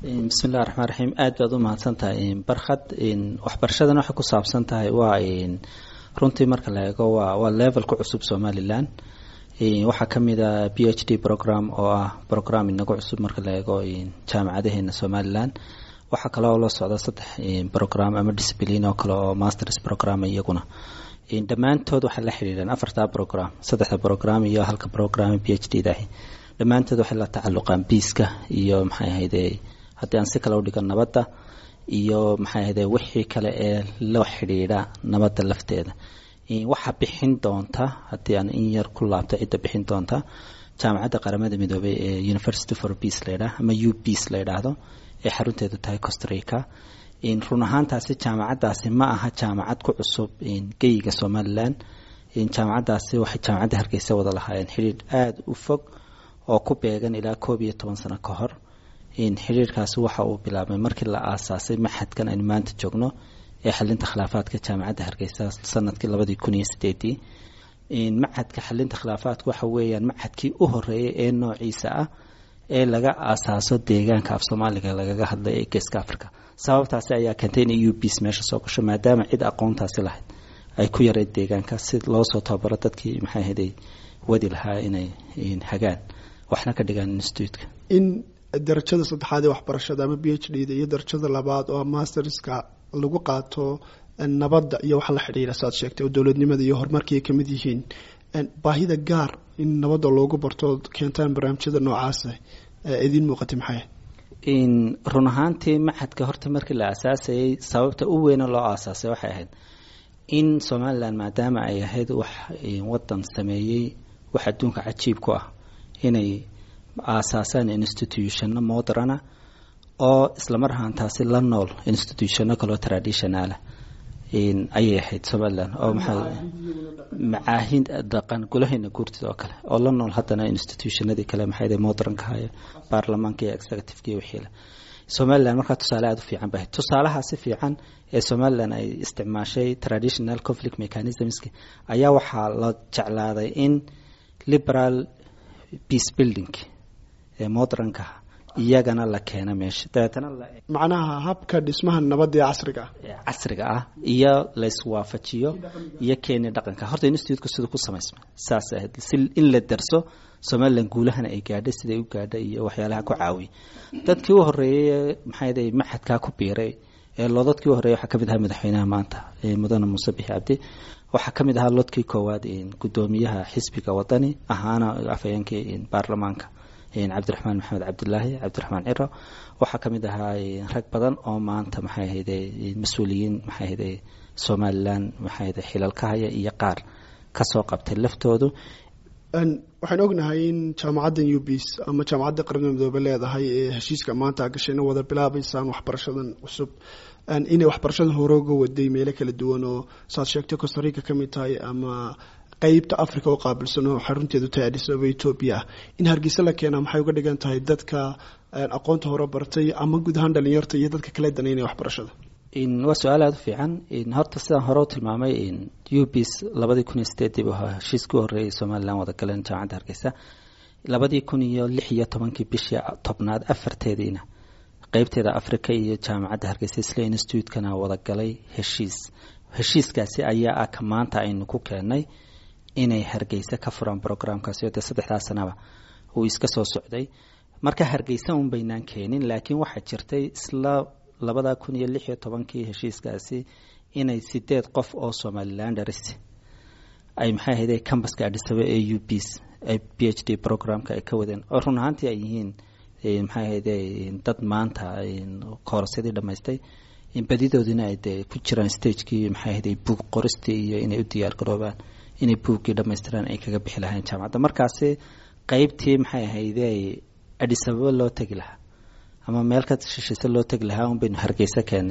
bismillahi raxmaan raxiim aad baad u mahadsan tahay barkhad waxbarashadan waxay ku saabsan tahay waa runtii marka la eego waa waa level ku cusub somalilan waxaa kamid a b h d program oo ah program inagu cusub marka la eego jaamacadaheena somalilan waxaa kaloo la socda saddex program ama discipline oo kale oo masters program iyaguna dhammaantood waxay la xidhiidheen afarta program saddexda program iyo halka program b h d dahi dhammaantood waxay la tacaluqaan biiska iyo maxay ahayde haddii aan si kale udhigo nabadda iyo maxay ahayde wixii kale ee la xidhiidha nabadda lafteeda waxaa bixin doonta haddii aan in yar ku laabto cidda bixin doonta jaamacadda qaramada midoobey ee university for peace layidhaah ama u peace la yidhaahdo ee xarunteedu tahay costrica run ahaantaasi jaamacaddaasi ma aha jaamacad ku cusub geyiga somalilan jaamacaddaasi waxay jaamacadda hargeysa wada lahaayeen xidhiidh aada u fog oo ku beegan ilaa koob iyo toban sano ka hor xidhiirkaasi waxa uu bilaabmay markii la aasaasay maxadkan aynu maanta joogno ee xalinta khilaafaadka jaamacadda hargeysa sanadkii labadii kun iyo sideedii macadka xalinta khilaafaadka waxa weeyaan macadkii u horeeyay ee noociisa ah ee laga aasaaso deegaanka af soomaaliga lagaga hadlay ee geeska africa sababtaasi ayaa keentay in eu bs meesha soo gasho maadaama cid aqoontaasi lahayd ay ku yareyd deegaanka si loo soo tababaro dadkii maxay ahayday wadi lahaa inay hagaan waxna ka dhigaan instituutka in darajada saddexaad ee waxbarashada ama b h d da iyo darajada labaad oo masterska lagu qaato nabadda iyo waxa la xidhiira saad sheegtay oo dowladnimada iyo horumarkii ay kamid yihiin baahida gaar in nabadda loogu barto keentaan barnaamijyada noocaasa idiin muuqatay maxay run ahaantii maxadka horta markii la aasaasayay sababta u weyna loo aasaasay waxay ahayd in somalilan maadaama ay ahayd wax wadan sameeyey wax adduunka cajiib ku ah inay aasaasaan institutionno moderana oo islamar ahaantaasi la nool institutionno kaloo traditionalah ayay ahayd somalilan oo maxaa macaahid dhaqan gulaheena guurtida oo kale oo la nool haddana institutionadii kale maxaa modernka hayo baarlamaanka iyo executiveka iyo wixiile somalilan markaa tusaale aada u fiican bahay tusaalaha si fiican ee somalilan ay isticmaashay traditional conflict mechanismski ayaa waxaa la jeclaaday in liberal peace building ee modernka iyagana la keena meesha dabeetana macnaha habka dhismaha nabadda ee casriga ah casriga ah iyo layswaafajiyo iyo keeni dhaqanka horta institutka siduu ku samaysma saas ahayd si in la darso somalilan guulahana ay gaadhay siday u gaadhay iyo waxyaalaha ku caawiyay dadkii u horeeyey maxay maxadkaa ku biiray ee loodadkii u horreeyay waxaa kamid ahaa madaxweynaha maanta mudane muuse bixi cabdi waxaa kamid ahaa lodkii koowaad gudoomiyaha xisbiga wadani ahaana afhayeenkii baarlamaanka cabdiraxmaan maxamed cabdilaahi cabdiraxmaan ciro waxaa kamid ahaa rag badan oo maanta maxay ahayde mas-uuliyiin maxay ahayde somalilan maxay ahayde xilal ka haya iyo qaar kasoo qabtay laftoodu waxaan ognahay in jaamacaddan ubis ama jaamacadda qaramada midoobe leedahay ee heshiiska maanta gashayna wada bilaabaysaan waxbarashadan cusub inay waxbarashadan hore uga waday meelo kala duwan oo saad sheegtay costarica ka mid tahay ama qeybta africa oo qaabilsan oo xarunteedu tahay adisababa etoobiya ah in hargeysa la keenaa maxay uga dhigan tahay dadka aqoonta hore bartay ama guud ahaan dhalinyarta iyo dadka kale danaynaya waxbarashada waa su-aal aada u fiican horta sidaan hore u tilmaamay ubis labadii kun iyo sideedii bu ahaa heshiiskii horreeyay somalilan wada galeen jaamacadda hargeysa labadii kun iyo lix iyo tobankii bishii tobnaad afarteediina qeybteeda africa iyo jaamacadda hargeysa isla institutekana wada galay heshiis heshiiskaasi ayaa ah ka maanta aynu ku keenay inay hargeysa ka furaan programkaasi oo dee saddexdaa sanaba uu iska soo socday marka hargeysa un baynaan keenin laakiin waxaa jirtay isla labada kun iyo lix iyo tobankii heshiiskaasi inay sideed qof oo somalilandaris ay maxay ahayde cambaska adhisaba ee u bs b h d programka ay ka wadeen oo run ahaantii ay yihiin maxay ahayde dad maanta koorasyadii dhamaystay badidoodina ay dee ku jiraan stagekii maxay ahayde buug qoristii iyo inay u diyaar garoobaan inay buuggii dhamaystiraan ay kaga bixi lahayn jaamacadda markaasi qeybtii maxay ahayde adhisababa loo tegi lahaa ama meel ka shishiise loo tegi lahaa un baynu hargeysa keenay